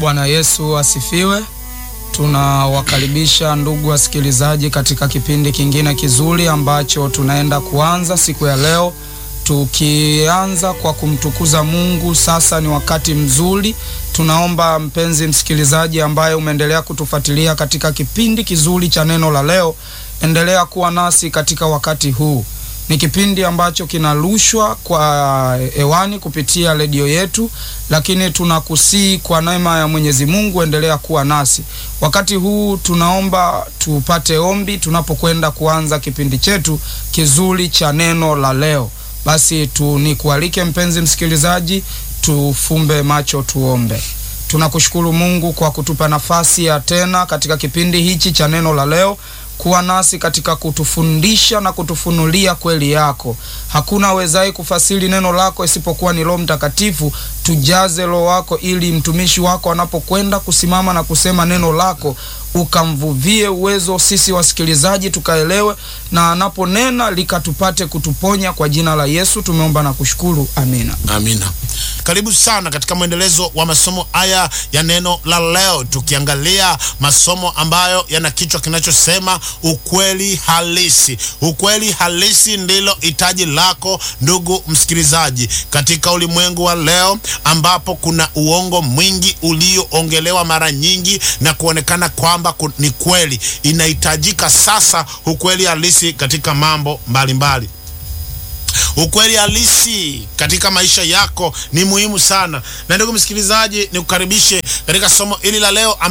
Bwana Yesu asifiwe. Tunawakaribisha ndugu wasikilizaji katika kipindi kingine kizuri ambacho tunaenda kuanza siku ya leo, tukianza kwa kumtukuza Mungu. Sasa ni wakati mzuri. Tunaomba mpenzi msikilizaji ambaye umeendelea kutufuatilia katika kipindi kizuri cha neno la leo, endelea kuwa nasi katika wakati huu. Ni kipindi ambacho kinarushwa kwa hewani kupitia redio yetu, lakini tunakusii kwa neema ya Mwenyezi Mungu, endelea kuwa nasi wakati huu. Tunaomba tupate ombi tunapokwenda kuanza kipindi chetu kizuri cha neno la leo. Basi tu nikualike mpenzi msikilizaji, tufumbe macho tuombe. Tunakushukuru Mungu kwa kutupa nafasi ya tena katika kipindi hichi cha neno la leo kuwa nasi katika kutufundisha na kutufunulia kweli yako. Hakuna awezaye kufasiri neno lako isipokuwa ni Roho Mtakatifu. Tujaze Roho wako ili mtumishi wako anapokwenda kusimama na kusema neno lako ukamvuvie uwezo sisi wasikilizaji tukaelewe, na anaponena likatupate kutuponya. Kwa jina la Yesu tumeomba na kushukuru, amina. Amina. Karibu sana katika mwendelezo wa masomo haya ya neno la leo, tukiangalia masomo ambayo yana kichwa kinachosema ukweli halisi. Ukweli halisi ndilo hitaji lako ndugu msikilizaji, katika ulimwengu wa leo ambapo kuna uongo mwingi ulioongelewa mara nyingi na kuonekana kwamba ni kweli. Inahitajika sasa ukweli halisi katika mambo mbalimbali mbali. Ukweli halisi katika maisha yako ni muhimu sana, na ndugu msikilizaji, nikukaribishe katika somo hili la leo.